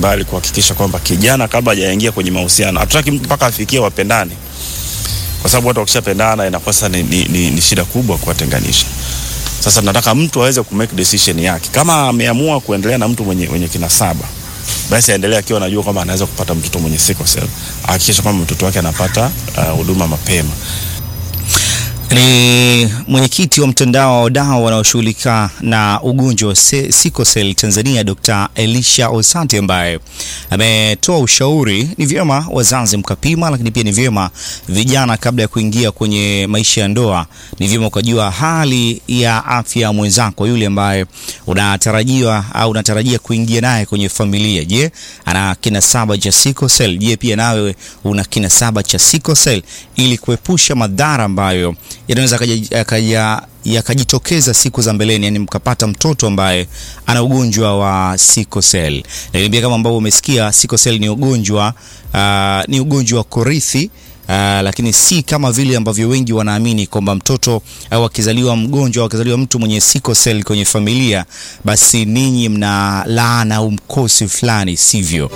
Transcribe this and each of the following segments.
mbalimbali kuhakikisha kwamba kijana kabla hajaingia kwenye mahusiano, hatutaki mtu mpaka afikie wapendane, kwa sababu watu wakishapendana inakuwa sasa ni, ni, ni, ni shida kubwa kuwatenganisha. Sasa nataka mtu aweze ku make decision yake. Kama ameamua kuendelea na mtu mwenye, mwenye kinasaba basi aendelee akiwa anajua kwamba anaweza kupata mtoto mwenye sickle cell, ahakikisha kwamba mtoto wake anapata huduma uh, mapema. Ni mwenyekiti wa mtandao wa wadau wanaoshughulika na ugonjwa wa sickle cell Tanzania, Dr. Elisha Osati ambaye ametoa ushauri ni vyema wazazi mkapima, lakini pia ni vyema vijana kabla ya kuingia kwenye maisha ya ndoa, ni vyema ukajua hali ya afya ya mwenzako yule ambaye unatarajiwa au unatarajia kuingia naye kwenye familia. Je, ana kinasaba cha sickle cell? Je, pia nawe una kinasaba cha sickle cell, ili kuepusha madhara ambayo yanaweza yakajitokeza siku za mbeleni, yani mkapata mtoto ambaye ana ugonjwa wa sickle cell. Lakini pia kama ambavyo umesikia, sickle cell ni ugonjwa uh, ni ugonjwa wa kurithi uh, lakini si kama vile ambavyo wengi wanaamini kwamba mtoto au akizaliwa mgonjwa au akizaliwa mtu mwenye sickle cell kwenye familia, basi ninyi mna laana au mkosi fulani, sivyo?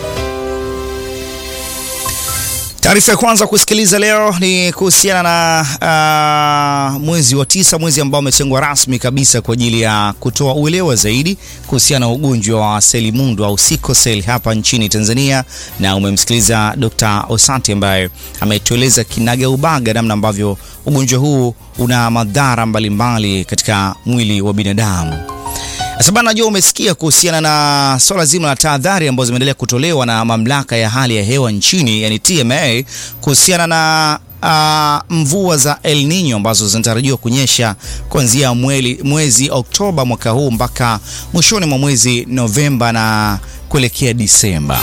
Taarifa ya kwanza kusikiliza leo ni kuhusiana na uh, mwezi wa tisa, mwezi ambao umetengwa rasmi kabisa kwa ajili ya kutoa uelewa zaidi kuhusiana na ugonjwa wa selimundu au sickle cell hapa nchini Tanzania, na umemsikiliza Dr. Osati ambaye ametueleza kinaga ubaga namna ambavyo ugonjwa huu una madhara mbalimbali katika mwili wa binadamu. Sasa bana, najua umesikia kuhusiana na swala zima la tahadhari ambazo zimeendelea kutolewa na mamlaka ya hali ya hewa nchini, yani TMA, kuhusiana na uh, mvua za El Nino ambazo zinatarajiwa kunyesha kuanzia mwezi Oktoba mwaka huu mpaka mwishoni mwa mwezi Novemba na kuelekea Disemba.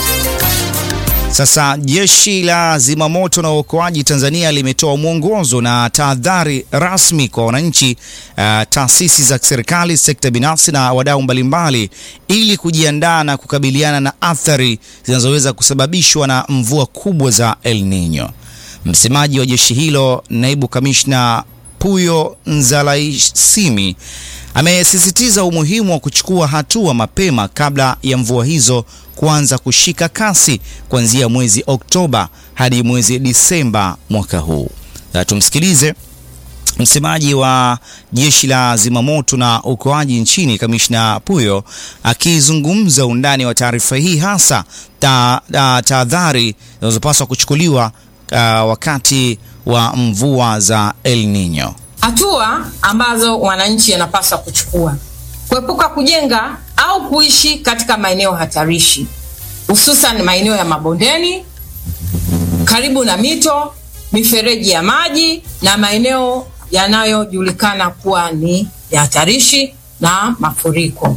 Sasa jeshi la zimamoto na uokoaji Tanzania limetoa mwongozo na tahadhari rasmi kwa wananchi, uh, taasisi za serikali, sekta binafsi na wadau mbalimbali ili kujiandaa na kukabiliana na athari zinazoweza kusababishwa na mvua kubwa za El Nino. Msemaji wa jeshi hilo, naibu kamishna Puyo Nzalaisimi amesisitiza umuhimu wa kuchukua hatua mapema kabla ya mvua hizo kuanza kushika kasi kuanzia mwezi Oktoba hadi mwezi Disemba mwaka huu. Na tumsikilize msemaji wa jeshi la zimamoto na uokoaji nchini, kamishna Puyo akizungumza undani wa taarifa hii, hasa tahadhari zinazopaswa kuchukuliwa uh, wakati wa mvua za El Nino. Hatua ambazo wananchi wanapaswa kuchukua: kuepuka kujenga au kuishi katika maeneo hatarishi, hususan maeneo ya mabondeni, karibu na mito, mifereji ya maji na maeneo yanayojulikana kuwa ni ya hatarishi na mafuriko.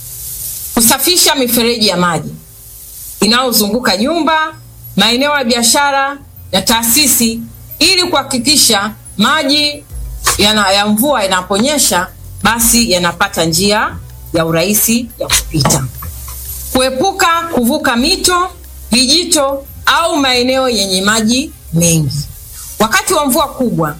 Kusafisha mifereji ya maji inayozunguka nyumba, maeneo ya biashara na taasisi ili kuhakikisha maji yana, ya mvua yanaponyesha basi yanapata njia ya urahisi ya kupita. Kuepuka kuvuka mito, vijito au maeneo yenye maji mengi wakati wa mvua kubwa,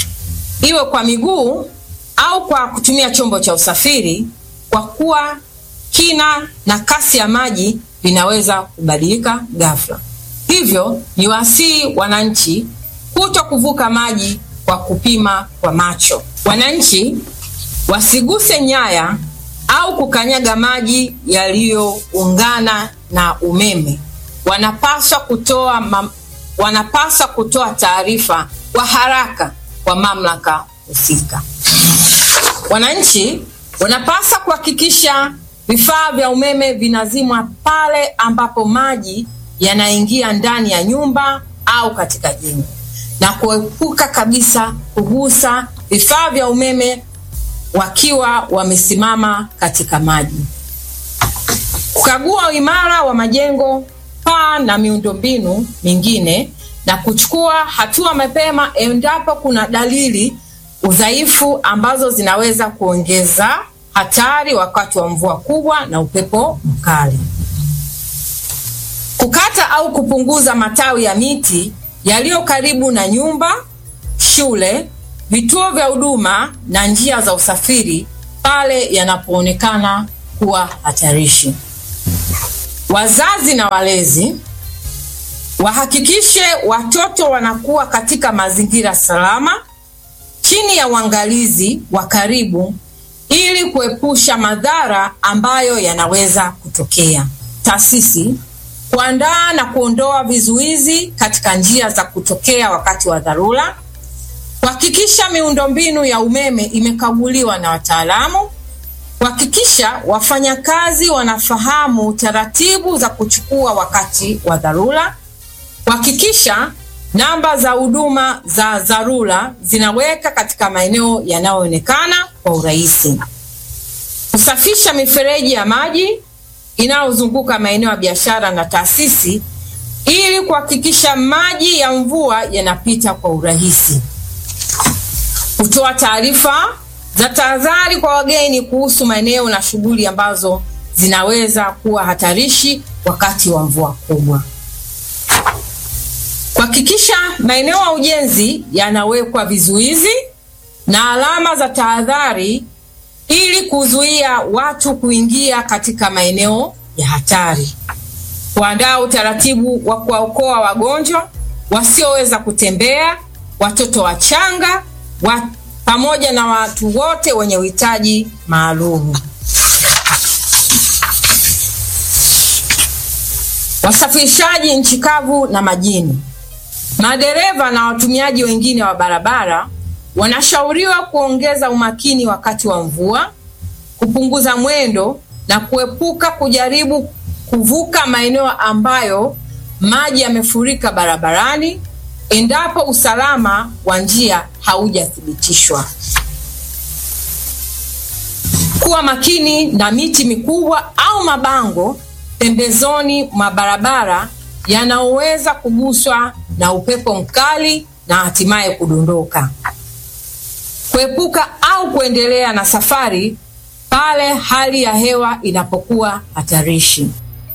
iwe kwa miguu au kwa kutumia chombo cha usafiri, kwa kuwa kina na kasi ya maji vinaweza kubadilika ghafla. Hivyo ni wasii wananchi kuto kuvuka maji kwa kupima kwa macho. Wananchi wasiguse nyaya au kukanyaga maji yaliyoungana na umeme. Wanapaswa kutoa mam, wanapaswa kutoa taarifa kwa haraka kwa mamlaka husika. Wananchi wanapaswa kuhakikisha vifaa vya umeme vinazimwa pale ambapo maji yanaingia ndani ya nyumba au katika jengo na kuepuka kabisa kugusa vifaa vya umeme wakiwa wamesimama katika maji. Kukagua uimara wa majengo, paa na miundombinu mingine na kuchukua hatua mapema endapo kuna dalili udhaifu ambazo zinaweza kuongeza hatari wakati wa mvua kubwa na upepo mkali. Kukata au kupunguza matawi ya miti yaliyo karibu na nyumba, shule, vituo vya huduma na njia za usafiri pale yanapoonekana kuwa hatarishi. wazazi na walezi wahakikishe watoto wanakuwa katika mazingira salama chini ya uangalizi wa karibu ili kuepusha madhara ambayo yanaweza kutokea. Taasisi kuandaa na kuondoa vizuizi katika njia za kutokea wakati wa dharura, kuhakikisha miundombinu ya umeme imekaguliwa na wataalamu, kuhakikisha wafanyakazi wanafahamu taratibu za kuchukua wakati wa dharura, kuhakikisha namba za huduma za dharura zinaweka katika maeneo yanayoonekana kwa urahisi, kusafisha mifereji ya maji inayozunguka maeneo ya biashara na taasisi ili kuhakikisha maji ya mvua yanapita kwa urahisi, kutoa taarifa za tahadhari kwa wageni kuhusu maeneo na shughuli ambazo zinaweza kuwa hatarishi wakati wa mvua kubwa kuhakikisha maeneo ya ujenzi yanawekwa vizuizi na alama za tahadhari ili kuzuia watu kuingia katika maeneo ya hatari, kuandaa utaratibu wa kuwaokoa wagonjwa wasioweza kutembea, watoto wachanga wa, pamoja na watu wote wenye uhitaji maalum. Wasafirishaji nchi kavu na majini Madereva na watumiaji wengine wa barabara wanashauriwa kuongeza umakini wakati wa mvua, kupunguza mwendo na kuepuka kujaribu kuvuka maeneo ambayo maji yamefurika barabarani endapo usalama wa njia haujathibitishwa. Kuwa makini na miti mikubwa au mabango pembezoni mwa barabara yanayoweza kuguswa na upepo mkali na hatimaye kudondoka. Kuepuka au kuendelea na safari pale hali ya hewa inapokuwa hatarishi.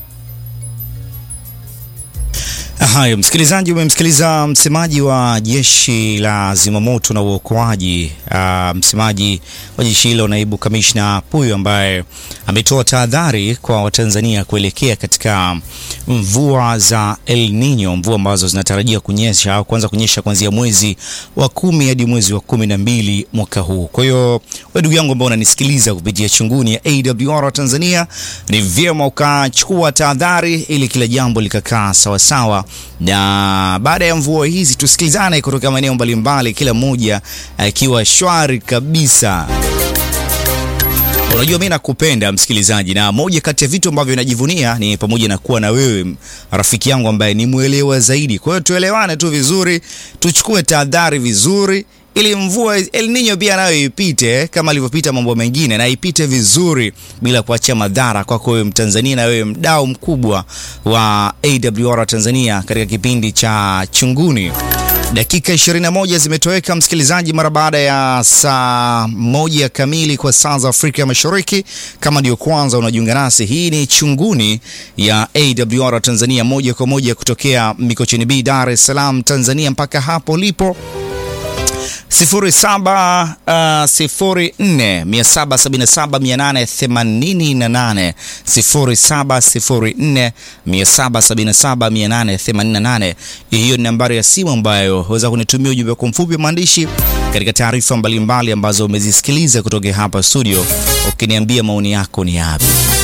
Haya, msikilizaji, umemsikiliza msemaji wa jeshi la zimamoto na uokoaji, uh, msemaji wa jeshi hilo, naibu kamishna Puyo, ambaye ametoa tahadhari kwa Watanzania kuelekea katika mvua za El Nino, mvua ambazo zinatarajia kunyesha au kuanza kunyesha kuanzia mwezi wa kumi hadi mwezi wa kumi na mbili mwaka huu. Kwa hiyo wewe ndugu yangu ambao unanisikiliza kupitia chunguni ya AWR Tanzania, ni vyema ukachukua tahadhari ili kila jambo likakaa sawasawa na baada ya mvua hizi tusikilizane kutoka maeneo mbalimbali, kila mmoja akiwa shwari kabisa. Unajua, mimi nakupenda msikilizaji, na moja kati ya vitu ambavyo najivunia ni pamoja na kuwa na wewe rafiki yangu ambaye ni mwelewa zaidi. Kwa hiyo tuelewane tu vizuri, tuchukue tahadhari vizuri ili mvua El Nino pia nayo ipite kama alivyopita mambo mengine, na ipite vizuri bila kuachia madhara kwako wewe Mtanzania na wewe mdau mkubwa wa AWR Tanzania katika kipindi cha Chunguni. Dakika 21 zimetoweka msikilizaji, mara baada ya saa moja kamili kwa saa za Afrika Mashariki. Kama ndio kwanza unajiunga nasi, hii ni Chunguni ya AWR Tanzania, moja kwa moja kutokea Mikocheni B, Dar es Salaam, Tanzania, mpaka hapo lipo 0704777888 0704777888. Hiyo ni nambari ya simu ambayo waweza kunitumia ujumbe kwa mfupi wa maandishi katika taarifa mbalimbali ambazo umezisikiliza kutoka hapa studio, ukiniambia maoni yako ni yapi.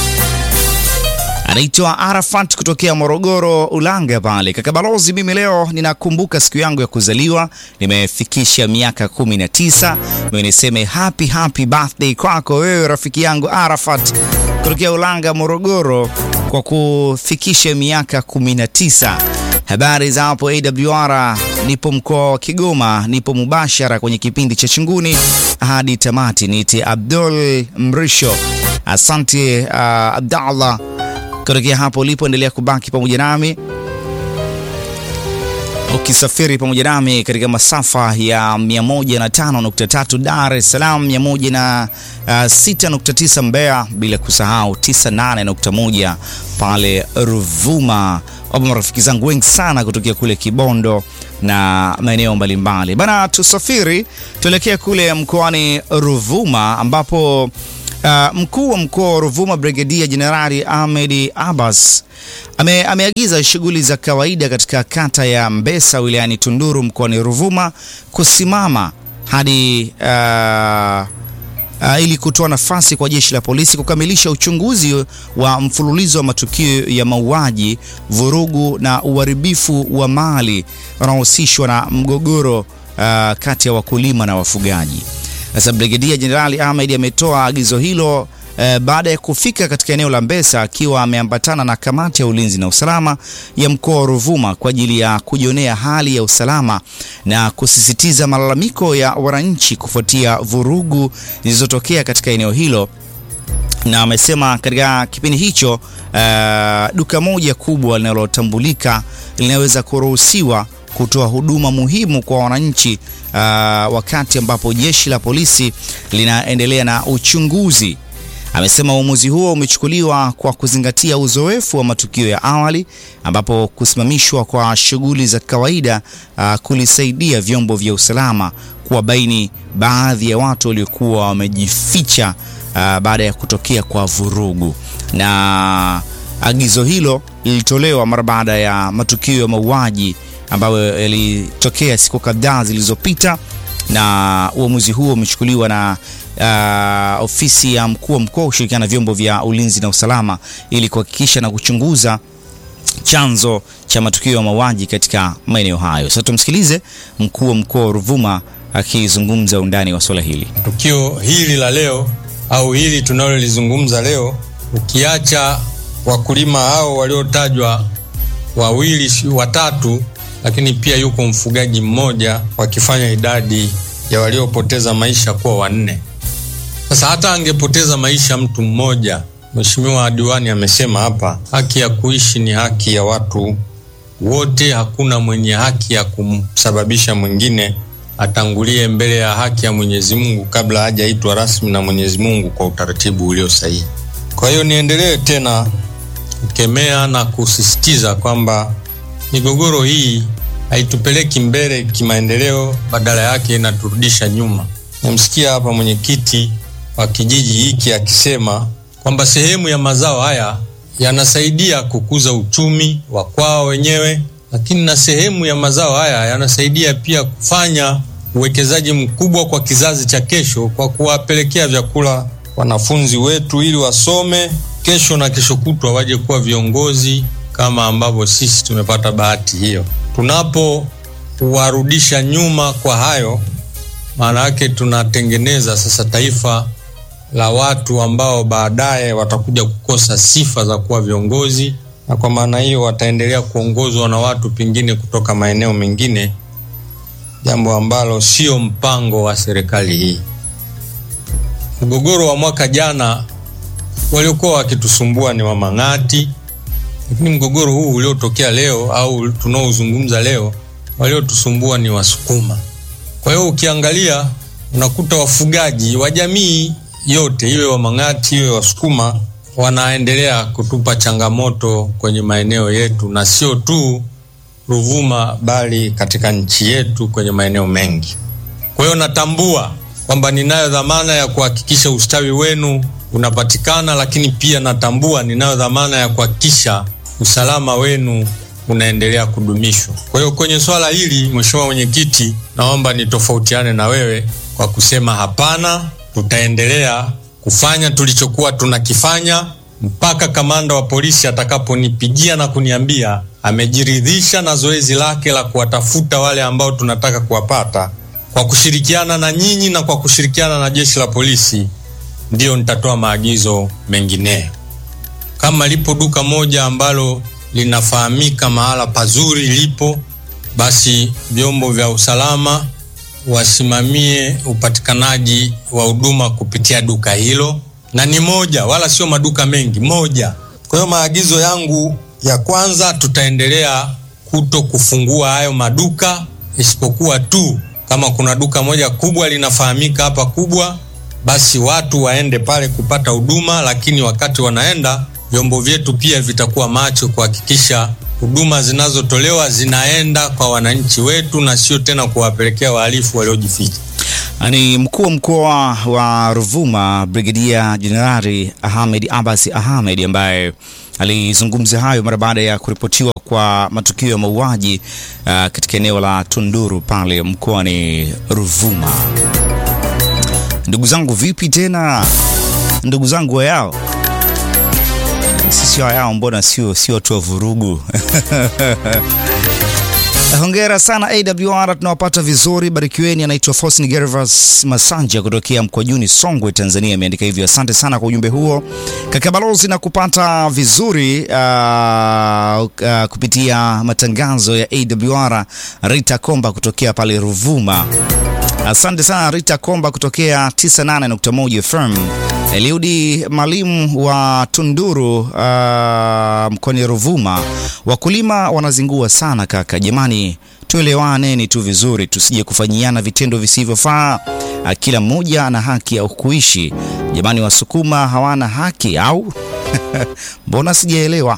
Anaitwa Arafat kutokea Morogoro Ulanga pale. Kaka Balozi, mimi leo ninakumbuka siku yangu ya kuzaliwa, nimefikisha miaka 19. Mimi niseme happy happy birthday kwako wewe rafiki yangu Arafat kutokea Ulanga Morogoro kwa kufikisha miaka 19. Habari za hapo AWR, nipo mkoa wa Kigoma, nipo mubashara kwenye kipindi cha Chunguni hadi tamati. Niite Abdul Mrisho. Asante uh, Abdallah kutokea hapo ulipoendelea kubaki pamoja nami ukisafiri pamoja nami katika masafa ya 105.3 Dar es Salaam, 106.9 Mbeya, bila kusahau 98.1 pale Ruvuma. Wapo marafiki zangu wengi sana kutokea kule Kibondo na maeneo mbalimbali bana. Tusafiri tuelekee kule mkoani Ruvuma ambapo Uh, mkuu wa mkoa wa Ruvuma Brigedia Jenerali Ahmed Abbas ame, ameagiza shughuli za kawaida katika kata ya Mbesa wilayani Tunduru mkoani Ruvuma kusimama hadi uh, uh, ili kutoa nafasi kwa jeshi la polisi kukamilisha uchunguzi wa mfululizo wa matukio ya mauaji, vurugu na uharibifu wa mali unaohusishwa na mgogoro uh, kati ya wakulima na wafugaji. Sasa Brigedia Jenerali Ahmed ametoa agizo hilo eh, baada ya kufika katika eneo la Mbesa akiwa ameambatana na kamati ya ulinzi na usalama ya mkoa wa Ruvuma kwa ajili ya kujionea hali ya usalama na kusisitiza malalamiko ya wananchi kufuatia vurugu zilizotokea katika eneo hilo na amesema katika kipindi hicho uh, duka moja kubwa linalotambulika linaweza kuruhusiwa kutoa huduma muhimu kwa wananchi uh, wakati ambapo jeshi la polisi linaendelea na uchunguzi. Amesema uamuzi huo umechukuliwa kwa kuzingatia uzoefu wa matukio ya awali ambapo kusimamishwa kwa shughuli za kawaida uh, kulisaidia vyombo vya usalama kuwabaini baadhi ya watu waliokuwa wamejificha uh, baada ya kutokea kwa vurugu. Na agizo hilo lilitolewa mara baada ya matukio ya mauaji ambayo yalitokea siku kadhaa zilizopita, na uamuzi huo umechukuliwa na uh, ofisi ya mkuu wa mkoa kushirikiana na vyombo vya ulinzi na usalama ili kuhakikisha na kuchunguza chanzo cha matukio ya mauaji katika maeneo hayo. Sasa tumsikilize mkuu wa mkoa wa Ruvuma akizungumza undani wa swala hili. Tukio hili la leo au hili tunalolizungumza leo, ukiacha wakulima hao waliotajwa wawili watatu, lakini pia yuko mfugaji mmoja, wakifanya idadi ya waliopoteza maisha kuwa wanne. Sasa hata angepoteza maisha mtu mmoja, Mheshimiwa diwani amesema hapa, haki ya kuishi ni haki ya watu wote. Hakuna mwenye haki ya kumsababisha mwingine atangulie mbele ya haki ya Mwenyezi Mungu kabla hajaitwa rasmi na Mwenyezi Mungu kwa utaratibu ulio sahihi. Kwa hiyo niendelee tena kukemea na kusisitiza kwamba migogoro hii haitupeleki mbele kimaendeleo, badala yake inaturudisha nyuma. Nimsikia hapa mwenyekiti wa kijiji hiki akisema kwamba sehemu ya mazao haya yanasaidia kukuza uchumi wa kwao wenyewe, lakini na sehemu ya mazao haya yanasaidia pia kufanya uwekezaji mkubwa kwa kizazi cha kesho, kwa kuwapelekea vyakula wanafunzi wetu ili wasome kesho na kesho kutwa waje kuwa viongozi kama ambavyo sisi tumepata bahati hiyo. Tunapowarudisha nyuma kwa hayo, maana yake tunatengeneza sasa taifa la watu ambao baadaye watakuja kukosa sifa za kuwa viongozi, na kwa maana hiyo wataendelea kuongozwa na watu pengine kutoka maeneo mengine, jambo ambalo sio mpango wa serikali hii. Mgogoro wa mwaka jana waliokuwa wakitusumbua ni Wamang'ati, lakini mgogoro huu uliotokea leo au tunaozungumza leo, waliotusumbua ni Wasukuma. Kwa hiyo ukiangalia unakuta wafugaji wa jamii yote, iwe Wamang'ati iwe Wasukuma, wanaendelea kutupa changamoto kwenye maeneo yetu, na sio tu Ruvuma, bali katika nchi yetu kwenye maeneo mengi. Kwa hiyo natambua kwamba ninayo dhamana ya kuhakikisha ustawi wenu unapatikana, lakini pia natambua ninayo dhamana ya kuhakikisha usalama wenu unaendelea kudumishwa. Kwa hiyo kwenye swala hili, Mheshimiwa Mwenyekiti, naomba nitofautiane na wewe kwa kusema hapana, tutaendelea kufanya tulichokuwa tunakifanya mpaka kamanda wa polisi atakaponipigia na kuniambia amejiridhisha na zoezi lake la kuwatafuta wale ambao tunataka kuwapata kwa kushirikiana na nyinyi na kwa kushirikiana na jeshi la polisi, ndiyo nitatoa maagizo mengineyo. Kama lipo duka moja ambalo linafahamika mahala pazuri lipo, basi vyombo vya usalama wasimamie upatikanaji wa huduma kupitia duka hilo, na ni moja, wala sio maduka mengi, moja. Kwa hiyo maagizo yangu ya kwanza, tutaendelea kuto kufungua hayo maduka, isipokuwa tu kama kuna duka moja kubwa linafahamika hapa kubwa, basi watu waende pale kupata huduma, lakini wakati wanaenda, vyombo vyetu pia vitakuwa macho kuhakikisha huduma zinazotolewa zinaenda kwa wananchi wetu na sio tena kuwapelekea wahalifu waliojificha. Ni mkuu wa mkoa wa Ruvuma Brigedia Jenerali Ahmed Abbas Ahmed ambaye alizungumza hayo mara baada ya kuripotiwa kwa matukio ya mauaji uh, katika eneo la Tunduru pale mkoani Ruvuma. Ndugu zangu, vipi tena ndugu zangu wayao? Sisi wayao, mbona sio sio watu wa vurugu? Hongera sana AWR, tunawapata vizuri, barikiweni. Anaitwa Faustin Gervas Masanja kutokea Mkwajuni, Songwe, Tanzania, ameandika hivyo. Asante sana kwa ujumbe huo kaka balozi, na kupata vizuri uh, uh, kupitia matangazo ya AWR. Rita Komba kutokea pale Ruvuma, asante sana Rita Komba kutokea 98.1 FM. Eliudi Mwalimu wa Tunduru uh, mkoani Ruvuma, wakulima wanazingua sana kaka, jamani, tuelewaneni tu vizuri, tusije kufanyiana vitendo visivyofaa. Kila mmoja ana haki ya kuishi. Jamani, wasukuma hawana haki au? Mbona sijaelewa?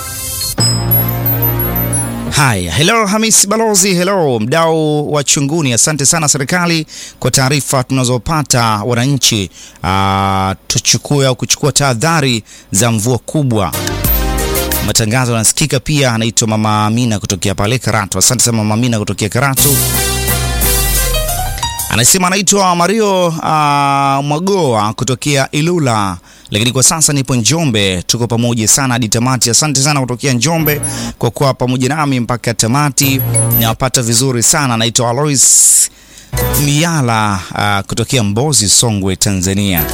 Haya, hello Hamis Balozi, hello mdau wa Chunguni, asante sana serikali kwa taarifa tunazopata wananchi. Uh, tuchukue au kuchukua tahadhari za mvua kubwa. Matangazo yanasikika pia. Anaitwa Mama Amina kutokea pale Karatu, asante sana Mama Amina kutokea Karatu. Anasema anaitwa Mario uh, Mwagoa kutokea Ilula lakini kwa sasa nipo Njombe. Tuko pamoja sana hadi tamati. Asante sana kutokea Njombe kwa kuwa pamoja nami mpaka tamati, nawapata vizuri sana. Naitwa Alois Miala uh, kutokea Mbozi, Songwe, Tanzania.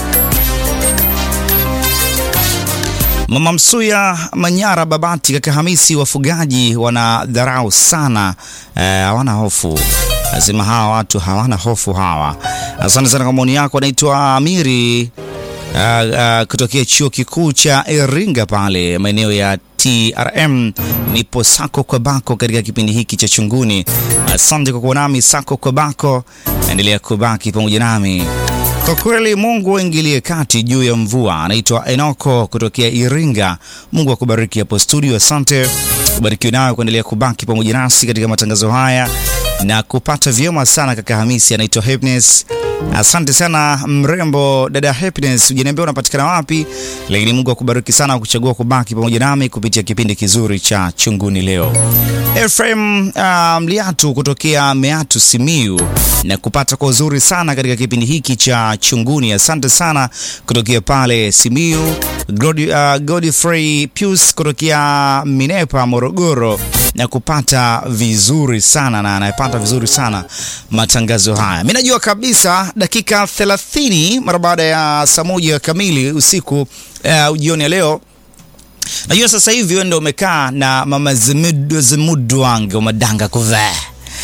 Mama Msuya Manyara Babati, kaka Hamisi, wafugaji wana dharau sana, hawana uh, hofu Nasema hawa watu hawana hofu hawa. Asante sana kwa maoni yako. Anaitwa Amiri uh, uh, kutokea chuo kikuu cha Iringa pale maeneo ya TRM. Nipo sako kwa bako katika kipindi hiki cha Chunguni. Asante kwa kuwa nami sako kwa bako, endelea kubaki pamoja nami. Kwa kweli Mungu aingilie kati juu ya mvua. Anaitwa Enoko kutokea Iringa. Mungu akubariki hapo studio. Asante, ubarikiwe nayo kuendelea kubaki pamoja nasi katika matangazo haya na kupata vyema sana kaka Hamisi. Anaitwa Happiness. Asante sana mrembo dada Happiness, hujaniambia unapatikana wapi, lakini Mungu akubariki sana kuchagua kubaki pamoja nami kupitia kipindi kizuri cha Chunguni leo. Efrem uh, Mliatu kutokea Meatu Simiu na kupata kwa uzuri sana katika kipindi hiki cha Chunguni. Asante sana kutokea pale Simiu. Uh, Godfrey Pius kutokea Minepa Morogoro na kupata vizuri sana na anayepata vizuri sana matangazo haya. Mimi najua kabisa dakika 30 mara baada ya saa moja kamili usiku uh, jioni ya leo najua sasa hivi wewe ndio umekaa na mama Zimudu wange umadanga kuvaa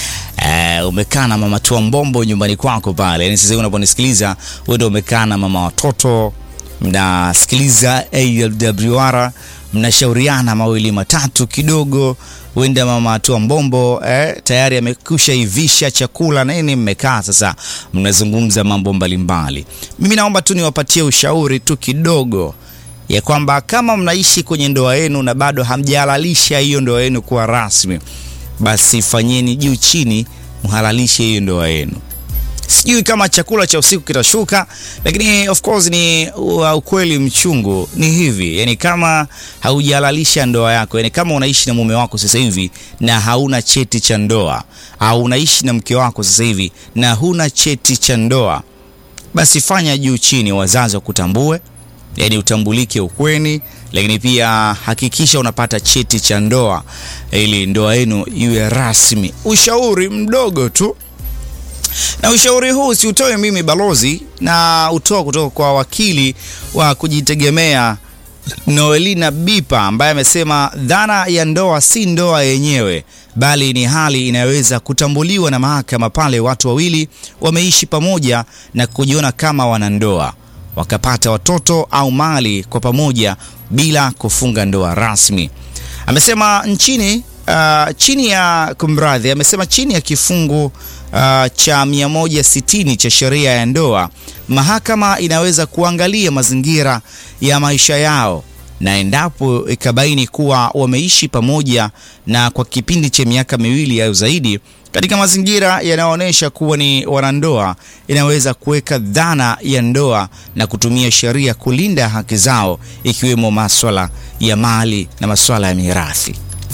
Uh, umekaa na mama tua mbombo nyumbani kwako pale, yani sasa hivi unaponisikiliza wewe ndio umekaa na mama watoto, mnasikiliza AWR, mnashauriana mawili matatu kidogo, huenda mama tua mbombo eh, tayari amekusha ivisha chakula na nini, mmekaa sasa mnazungumza mambo mbalimbali. Mimi naomba tu niwapatie ushauri tu kidogo ya kwamba kama mnaishi kwenye ndoa yenu na bado hamjahalalisha hiyo ndoa yenu kuwa rasmi basi fanyeni juu chini, mhalalishe hiyo ndoa yenu. Sijui kama chakula cha usiku kitashuka, lakini of course ni ukweli mchungu. Ni hivi yani, kama haujahalalisha ndoa yako, yani kama unaishi na mume wako sasa hivi na hauna cheti cha ndoa, au unaishi na mke wako sasa hivi na huna cheti cha ndoa, basi fanya juu chini, wazazi wakutambue, yani utambulike ukweni lakini pia hakikisha unapata cheti cha ndoa ili ndoa yenu iwe rasmi. Ushauri mdogo tu, na ushauri huu si utoe mimi balozi, na utoa kutoka kwa wakili wa kujitegemea Noelina Bipa ambaye amesema dhana ya ndoa si ndoa yenyewe, bali ni hali inayoweza kutambuliwa na mahakama pale watu wawili wameishi pamoja na kujiona kama wanandoa wakapata watoto au mali kwa pamoja bila kufunga ndoa rasmi. Amesema nchini uh, chini ya kumradhi, amesema chini ya kifungu uh, cha 160 cha sheria ya ndoa, mahakama inaweza kuangalia mazingira ya maisha yao na endapo ikabaini kuwa wameishi pamoja na kwa kipindi cha miaka miwili au zaidi katika mazingira yanayoonyesha kuwa ni wanandoa, inaweza kuweka dhana ya ndoa na kutumia sheria kulinda haki zao, ikiwemo maswala ya mali na maswala ya mirathi.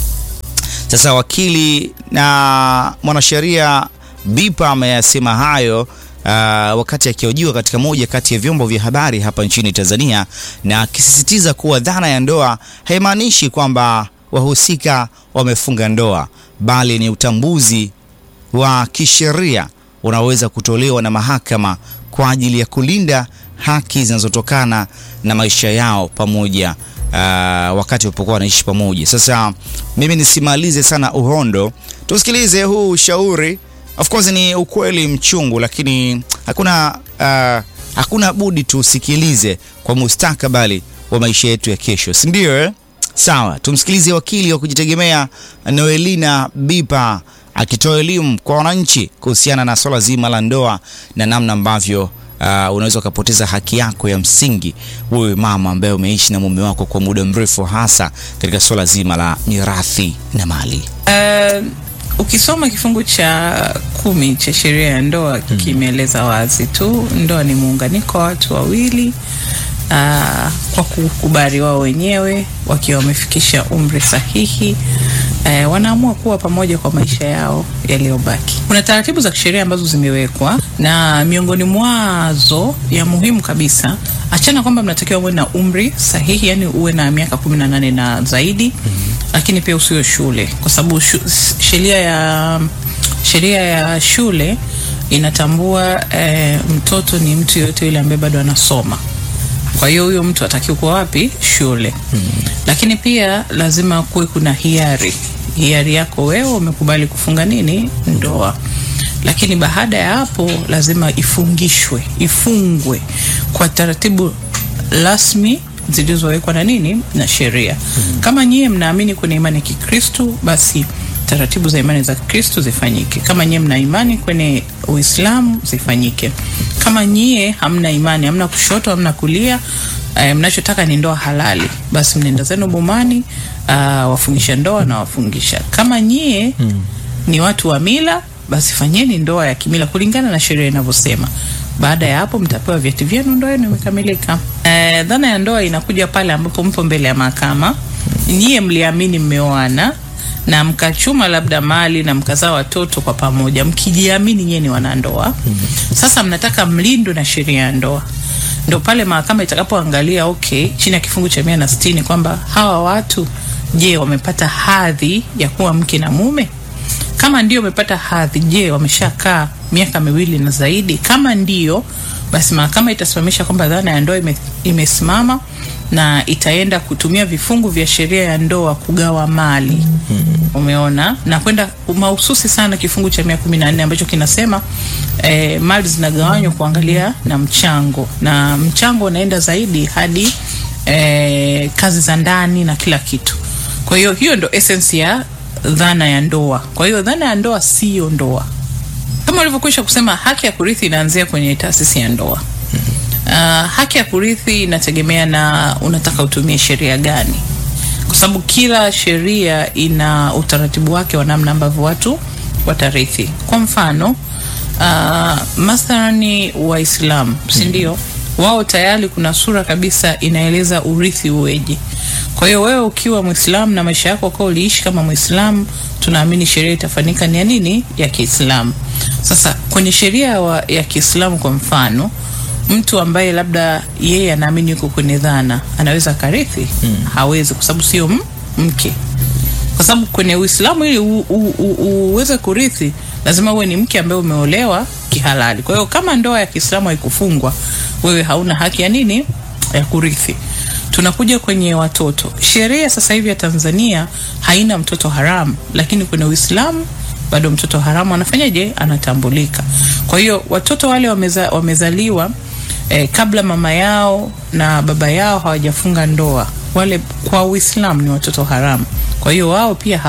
Sasa wakili na mwanasheria Bipa ameyasema hayo uh, wakati akihojiwa katika moja kati ya vyombo vya habari hapa nchini Tanzania, na akisisitiza kuwa dhana ya ndoa haimaanishi kwamba wahusika wamefunga ndoa, bali ni utambuzi wa kisheria unaweza kutolewa na mahakama kwa ajili ya kulinda haki zinazotokana na maisha yao pamoja uh, wakati walipokuwa wanaishi pamoja. Sasa mimi nisimalize sana uhondo, tusikilize huu ushauri. Of course ni ukweli mchungu, lakini hakuna uh, hakuna budi tusikilize kwa mustakabali wa maisha yetu ya kesho, si ndio? Eh, sawa. Tumsikilize wakili wa kujitegemea Noelina Bipa akitoa elimu kwa wananchi kuhusiana na swala zima la ndoa na namna ambavyo uh, unaweza ukapoteza haki yako ya msingi wewe mama ambaye umeishi na mume wako kwa muda mrefu, hasa katika swala zima la mirathi na mali. Uh, ukisoma kifungu cha kumi cha sheria ya ndoa kimeeleza wazi tu, ndoa ni muunganiko wa watu wawili uh, kwa kukubali wao wenyewe wakiwa wamefikisha umri sahihi uh, wanaamua kuwa pamoja kwa maisha yao yaliyobaki. Kuna taratibu za kisheria ambazo zimewekwa na miongoni mwazo ya muhimu kabisa, achana kwamba mnatakiwa uwe na umri sahihi, yani uwe na miaka kumi na nane na zaidi lakini pia usiwe shule, kwa sababu sheria ya sheria ya shule inatambua e, mtoto ni mtu yoyote yule ambaye bado anasoma. Kwa hiyo huyo mtu atakiwa kuwa wapi? Shule. hmm. Lakini pia lazima kuwe kuna hiari, hiari yako wewe umekubali kufunga nini, ndoa. Lakini baada ya hapo lazima ifungishwe, ifungwe kwa taratibu rasmi zilizowekwa na nini na sheria. hmm. Kama nyie mnaamini kwenye imani ya Kikristo, basi taratibu za imani za Kikristo zifanyike. Kama nyie mna imani kwenye Uislamu zifanyike. Kama nyie hamna imani, hamna kushoto, hamna kulia, eh, mnachotaka ni ndoa halali, basi mnaenda zenu bomani, uh, wafungisha ndoa na wafungisha. Kama nyie hmm. ni watu wa mila, basi fanyeni ndoa ya kimila kulingana na sheria inavyosema. Baada ya hapo mtapewa vyeti vyenu, ndoa yenu imekamilika. Eh, dhana ya ndoa inakuja pale ambapo mpo mbele ya mahakama, nyie mliamini mmeoana na mkachuma labda mali na mkazaa watoto kwa pamoja, mkijiamini nyie ni wanandoa. Sasa mnataka mlindwe na sheria ya ndoa, ndo pale mahakama itakapoangalia okay, chini ya kifungu cha mia na sitini kwamba hawa watu je, wamepata hadhi ya kuwa mke na mume? Kama ndio wamepata hadhi, je, wameshakaa miaka miwili na zaidi? Kama ndio, basi mahakama itasimamisha kwamba dhana ya ndoa ime, imesimama na itaenda kutumia vifungu vya sheria ya ndoa kugawa mali. Umeona, na kwenda mahususi sana kifungu cha mia kumi na nne ambacho kinasema eh, mali zinagawanywa kuangalia na mchango, na mchango unaenda zaidi hadi eh, kazi za ndani na kila kitu. Kwa hiyo hiyo ndo essence ya dhana ya ndoa. Kwa hiyo dhana ya ndoa siyo ndoa, kama ulivyokwisha kusema. Haki ya kurithi inaanzia kwenye taasisi ya ndoa. Uh, haki ya kurithi inategemea na unataka utumie sheria gani, kwa sababu kila sheria ina utaratibu wake wa namna ambavyo watu watarithi. Kwa mfano uh, mathalani Waislamu, si ndio? Wao tayari kuna sura kabisa inaeleza urithi uweje. Kwa hiyo wewe ukiwa Muislamu na maisha yako kwa uliishi kama Muislamu, tunaamini sheria itafanyika ni ya nini? Ya Kiislamu. Sasa kwenye sheria ya Kiislamu kwa mfano mtu ambaye labda yeye anaamini yuko kwenye dhana anaweza karithi? hmm. Hawezi, kwa sababu sio mke, kwa sababu kwenye Uislamu ili uweze kurithi lazima uwe ni mke ambaye umeolewa kihalali. Kwa hiyo kama ndoa ya Kiislamu haikufungwa, wewe hauna haki ya nini ya kurithi. Tunakuja kwenye watoto. Sheria sasa hivi ya Tanzania haina mtoto haramu, lakini kwenye Uislamu bado mtoto haramu anafanyaje? Anatambulika. Kwa hiyo watoto wale wameza, wamezaliwa eh, kabla mama yao na baba yao hawajafunga ndoa, wale kwa Uislamu ni watoto haramu. Kwa hiyo wao pia hawa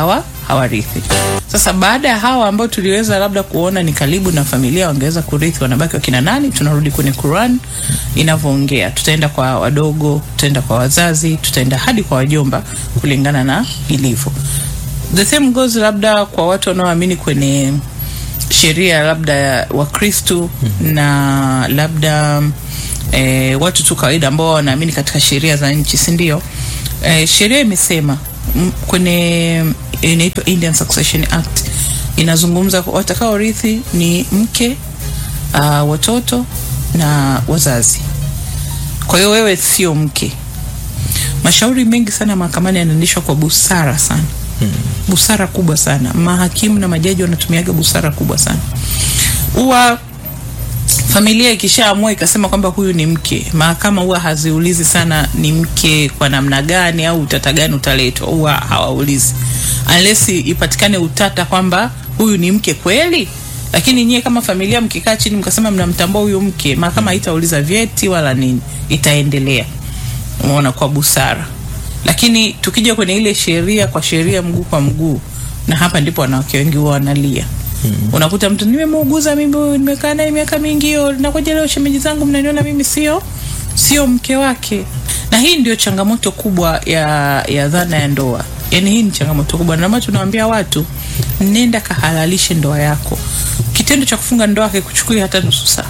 hawarithi. Sasa baada ya hawa ambao tuliweza labda kuona ni karibu na familia wangeweza kurithi, wanabaki wakina nani? Tunarudi kwenye Quran inavyoongea, tutaenda kwa wadogo, tutaenda kwa wazazi, tutaenda hadi kwa wajomba kulingana na ilivyo. The same goes labda kwa watu wanaoamini kwenye sheria labda ya Wakristu na labda eh, watu tu kawaida ambao wanaamini katika sheria za nchi, si ndio? Eh, sheria imesema m- kwenye inaitwa Indian Succession Act inazungumza kwa- watakaorithi ni mke, uh, watoto na wazazi. Kwa hiyo wewe sio mke. Mashauri mengi sana mahakamani yanaendeshwa kwa busara sana busara kubwa sana. Mahakimu na majaji wanatumiaga busara kubwa sana. Huwa familia ikishaamua ikasema kwamba huyu ni mke, mahakama huwa haziulizi sana ni mke kwa namna gani au utata gani utaletwa, huwa hawaulizi unless ipatikane utata kwamba huyu ni mke kweli. Lakini nyie kama familia mkikaa chini mkasema mnamtambua huyu mke, mahakama haitauliza vyeti wala nini, itaendelea umeona, kwa busara. Lakini tukija kwenye ile sheria kwa sheria, mguu kwa mguu, na hapa ndipo wanawake wengi huwa wanalia. Unakuta mtu nimemuuguza mimi, huyu nimekaa naye miaka mingi, hiyo nakuja leo shemeji zangu mnaniona mimi sio sio mke wake. Na hii ndio changamoto kubwa ya ya dhana ya ndoa. Yaani hii ni changamoto kubwa, na maana tunawaambia watu nenda kahalalishe ndoa yako. Kitendo cha kufunga ndoa hakikuchukui hata nusu saa.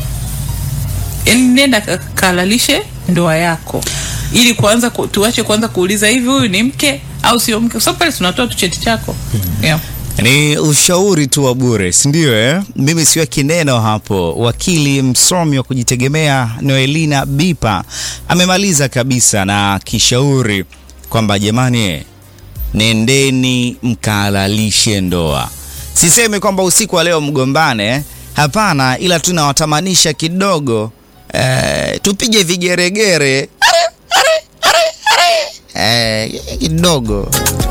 Yaani nenda ka- kahalalishe ndoa yako ili kuanza ku, tuache kuanza kuuliza hivi huyu ni mke au sio mke, kwa sababu pale tunatoa tu cheti chako yeah. Ni ushauri tu wa bure, si ndio? Eh, mimi siweki neno hapo. Wakili msomi wa kujitegemea Noelina Bipa amemaliza kabisa na kishauri kwamba jamani, eh, nendeni mkahalalishe ndoa. Sisemi kwamba usiku wa leo mgombane, hapana, ila tunawatamanisha kidogo, eh, tupige vigeregere eh, kidogo